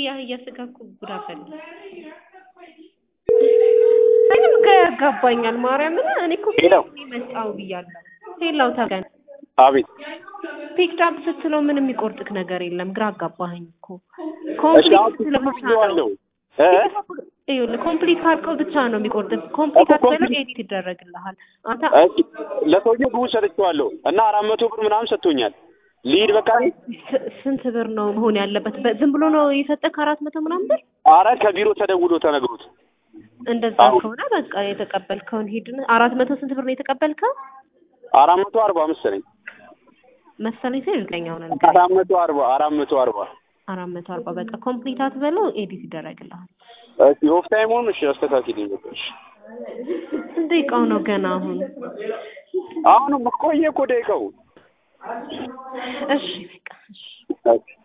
የአህያ ስጋ እኮ ጉድ አፈላ። ምንም ግራ ያጋባኛል። ማርያምን እኔ እኮ ሄሎ። መጣው ብያለሁ። ሄላው ተገን አቤት ፒክድ አፕ ስትለው ምንም የሚቆርጥክ ነገር የለም። ግራ አጋባኸኝ እኮ እሺ ኮምፕሊት አሁን ስትለው ብቻ ብዬዋለሁ ነው እ ይኸውልህ ኮምፕሊት ካልከው ብቻ ነው የሚቆርጥ። ኮምፕሊት እኮ አትበለው ኮምፕሊት- ኤዲት ይደረግልሃል። አንተ እሺ ለሰውዬው ብሩ ሰጥቼዋለሁ እና አራት መቶ ብር ምናምን ሰጥቶኛል። ልሂድ በቃ ስ- ስንት ብር ነው መሆን ያለበት? በ- ዝም ብሎ ነው የሰጠህ ከአራት መቶ ምናምን ብር? አረ ከቢሮ ተደውሎ ተነግሮት እንደዛ አዎ። ከሆነ በቃ የተቀበልከውን ሂድ። አራት መቶ ስንት ብር ነው የተቀበልከው አራት መቶ አርባ መሰለኝ መሰለኝ? ሲል እርግጠኛ ሆነ አራት መቶ አርባ አራት መቶ አርባ አራት መቶ አርባ በቃ ኮምፕሊት አትበለው ኤዲት ይደረግልሃል። እሺ ኦፍ ታይም ሆኑ እሺ አስተካክልኝ በቃ እሺ ስንት ደቂቃው ነው ገና አሁን? አሁንም ቆየ እኮ ደቂቃው እሺ በቃ እሺ እሺ